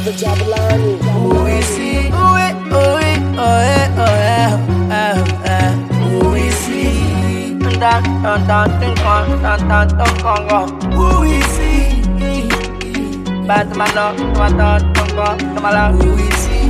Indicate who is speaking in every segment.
Speaker 1: the Jabulani.
Speaker 2: We see, we, we, oh, eh, oh, eh, oh, eh. We see, dun, dun, dun, dun, dun, dun, dun, dun, dun, dun. We see, bad man, no, dun, dun, dun, dun, dun, dun, we see.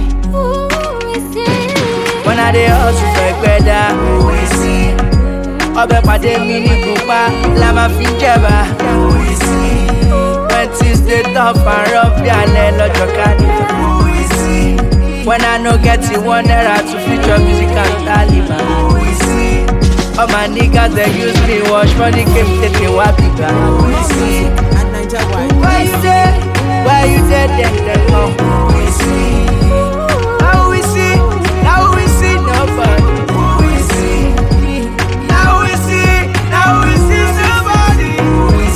Speaker 2: When I dey hustle for gbẹ́dá, we see. Ọbẹ̀ pàdé mi ní Kúpa, la máa fi ń jẹ̀bà, we see. When things dey tough and rough bí alẹ́ lọ́jọ́ carnival, we see. When I no get it, one naira to feature music and Taliban, we see. All my niggas dey use me wash money came tètè wá bìgbà, we see. Why you dey? Why you dey dem dem come? We see. Now we see, now we see nobody. We see, now we see, now we see somebody. We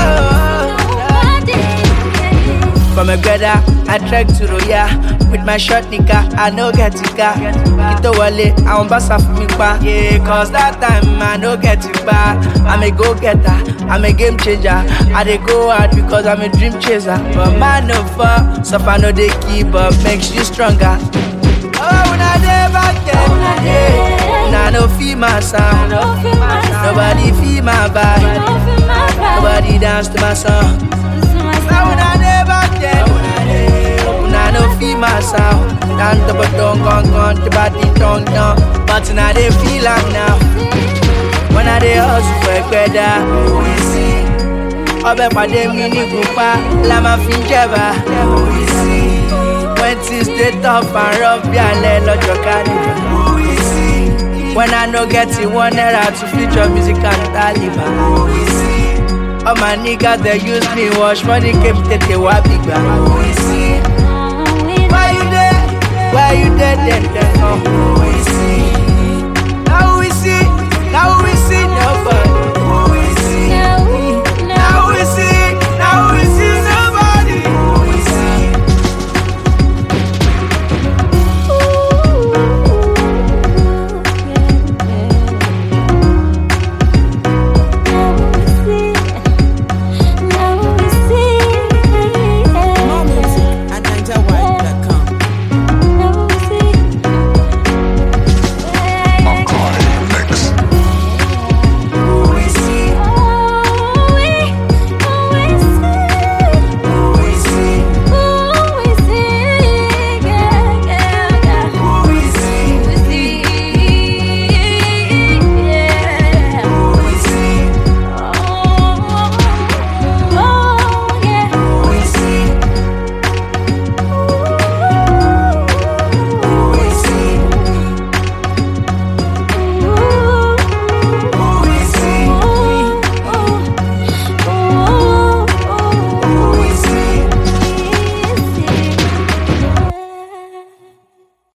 Speaker 2: see. From a brother, I trek to Roya with my short nigga. I no get it car. Kito wale, I want basa for me pa. Yeah, cause that time I no get it back. I'm a go getter, I'm a game changer. I dey go hard because I'm a dream chaser. But man no fall, suffer no dey keep up, makes you stronger. Oh, when I dey back then, yeah. Nah, no feel my sound. Nobody feel my vibe. Nobody dance to my song. Now when I dey back then, when I no feel my sound. Down to but don't gone gone to body tongue down. But now they feel am now. When I dey hustle for gbẹ́dá, we see. Ọbẹ̀ pàdé mi ní Kúpa, la máa fi ń jẹ̀bà, we see. When things dey tough and rough bí alẹ́ lọ́jọ́ carnival, we see. When I no get it, one naira to feature music and Taliban, we see. All my niggas dey use me wash money came tètè wá bìgbà, we see.